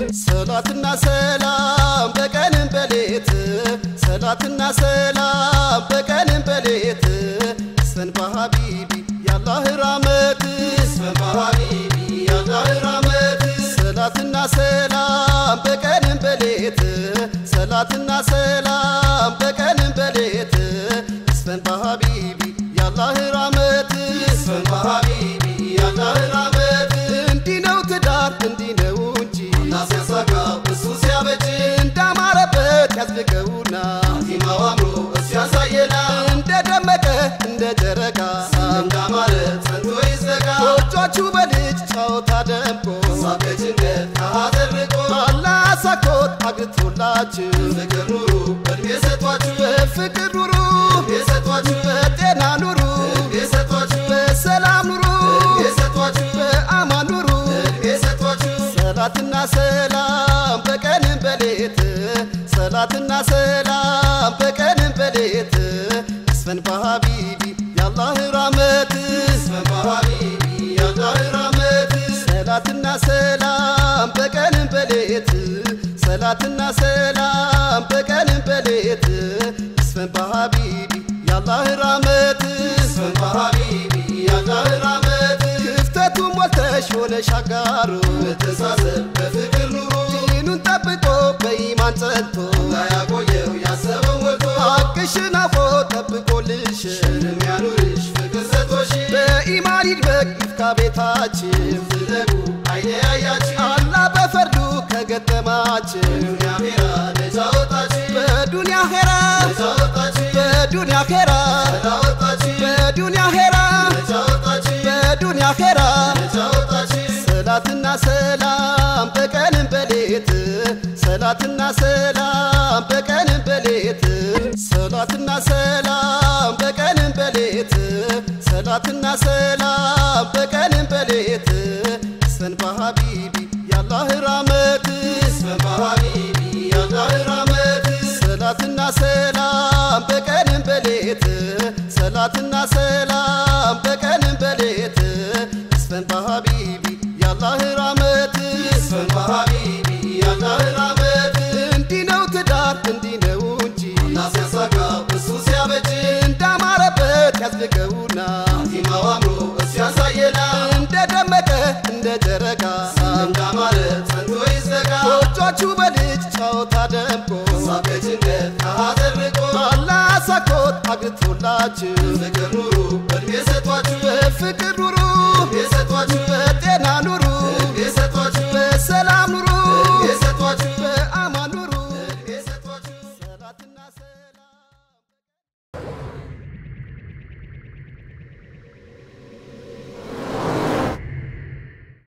ሰላትና ሰላም በቀንም በሌት ሰላትና ሰላም በቀንም በሌት ስፈን በሀቢቢ ያላህ ራመት ስፈን በሀቢቢ ያላህ ራመት ሰላትና ሰላም በቀንም በሌት ሰላትና ሰላም በቀንም በሌት ስፈን በሀቢቢ ያላህ ራመት ስፈን በሀቢቢ ያላህ ራመት እንዲህ ነው ትዳር እንዲህ ነው እንጂ ሲያሳጋ እሱ ሲያበጅ እንዳማረበት ያዝልቀውና ቲማው አምሮ እሱ ያሳየና እንደደመቀ እንደ ጨረቃ እንዳማረ ጸንቶ ይዘጋ ጎጆቹ በልጅ ጨዋታ ደምቆ ሳበጭንቀት ካደርቆ አላህ አሳኮት አግብቶላችሁ ፍቅር ኑሩ እድሜ ሰጧችሁ በፍቅር ኑሩ እድሜ ሰጧችሁ በጤና ኑሩ እድሜ ሰጧችሁ በሰላም ኑሩ እድሜ ሰጧችሁ በአማን ኑሩ እድሜ ሰጧችሁ ሰላትና ሰላም በቀንም በሌት ሰላትና ሰላም በቀንም በሌት እስፈን በሀቢቢ ያላህ ራመት እስፈን በሀቢቢ ያላህ ራመት ሰላትና ሰላም በቀንም በሌት ሰላትና ሰላም በቀንም በሌት እስፈን በሀቢቢ ያላህ ራመት እስፈን በሀቢቢ ያላህ ራመት ክፍተቱ ሞልተሽ ሆነሽ አጋሩ በተሳሰብ በፍቅር ኑሩ ዲኑን ጠብቆ በኢማን ጸንቶ ያቆየው ያሰበው ሞልቶ ሀቅሽን አፎ ጠብቆልሽ ሽንም ያኑርሽ ፍቅር ሰጥቶሽ በኢማን ይድመቅ ይፍካ ቤታችን ዝለቁ አይኔ ያያችን አላህ በፈርዱ ከገጠማችን ዱንያ ኼራ ነፃ ወጣችን በዱንያ ኼራ ነፃ ወጣችን በዱንያ ኼራ ነፃ ወጣችን በዱንያ ኼራ ነፃ ወጣችን በዱንያ ኼራ ነፃ ወጣችን ሰላትና ሰላም በቀንም በሌት ሰላትና ሰላም በቀንም በሌት ሰላትና ሰላም በቀንም በሌት ሰላትና ሰላም በቀንም በሌት እስፈን በሀቢቢ ያላህ ራመት እስፈን በሀቢቢ ያላህ ራመት ሰላትና ሰላም በቀንም በሌት ሰላትና ሰላም በቀንም በሌት እስፈን በሀቢቢ ያላህ ራመት እስፈን በሀቢቢ ያላህ ራመት እንዲህ ነው ትዳር እንዲህ ነው እንጂ ሲያሳጋ እሱ ሲያበጅ እንዳማረበት ያዝልቀውና ቲማው አምሮ እሱ ያሳየና እንደደመቀ እንደ ጨረቃ እንዳማረ ጸንቶ ይዘጋ ጎጆቹ በልጅ ጨዋታ ደምቆ ሳበጭንቀት ካደርቆ አላህ አሳኮት አግብቶላችሁ ፍቅር ኑሩ እድሜ ሰጧችሁ በፍቅር ኑሩ